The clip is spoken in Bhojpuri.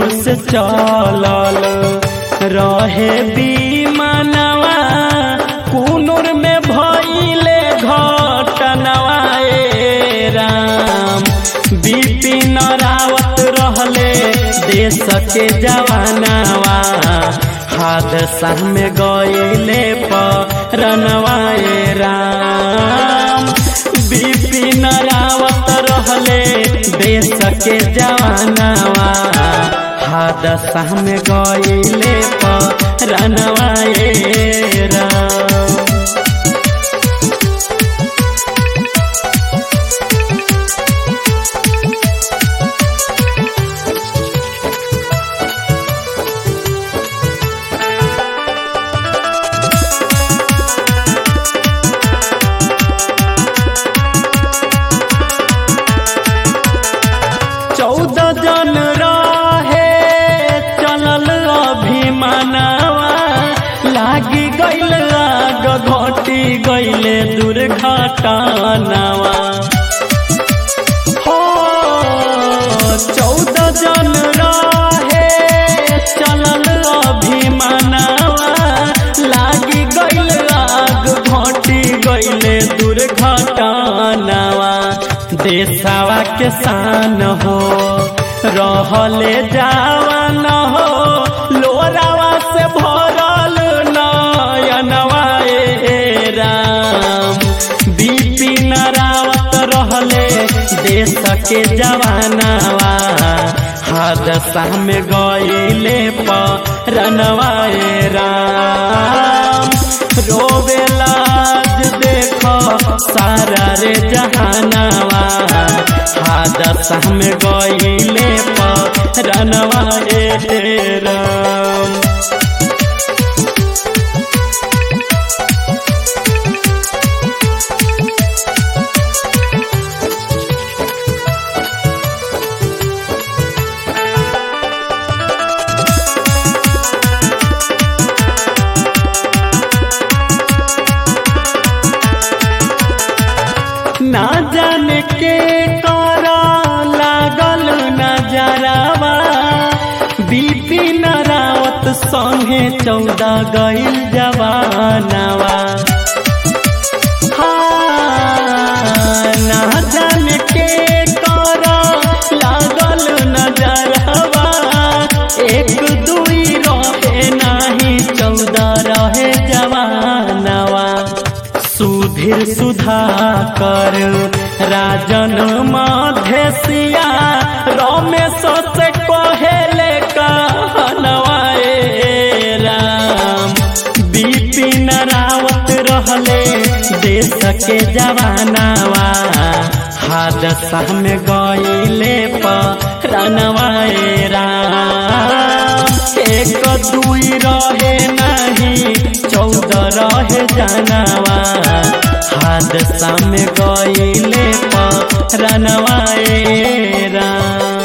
से चलल रहे बीमानवा कुनूर में भइले घटनवा ए राम बिपिन रावत रहले देश के जवानवा हादसा में गइले परनवा ए राम बिपिन रावत रहले देश के जवानवा हादसा में गइले परनवा ए राम चौदह जन रहे चलल अभिमानवा लागी गइल आग घटी गइले दुर्घटनावा हो चौदह जन रहे चलल अभिमानवा लागी गइल आग घटी गइले दुर्घटनावा देशवा के शान हो रहले जावन हो लोरावा से भरल नयनवा ए राम बिपिन रावत रहले देश के जवानवा हादसा में गइले परनवा ए राम रोवे लाज देख सारा रे जहानवा हादसा में गइले परनवा ए राम ना जाने के करा लागल नजरावा बिपिन रावत संगे चौदह गइल जवानवा हाँ, ना जाने के करा लागल नजरवा एक दुई रहे नाही चौदह रहे जवानवा सुधीर सुधाकर राजन मधेसिया रमेश से कहेले कहनवा ए राम बिपिन रावत रहले देश के जवानवा हादसा में गइले परनवा ए राम एक दुई रहे नहीं चौदह रहे जानवा हादसा में गइले परनवा ए राम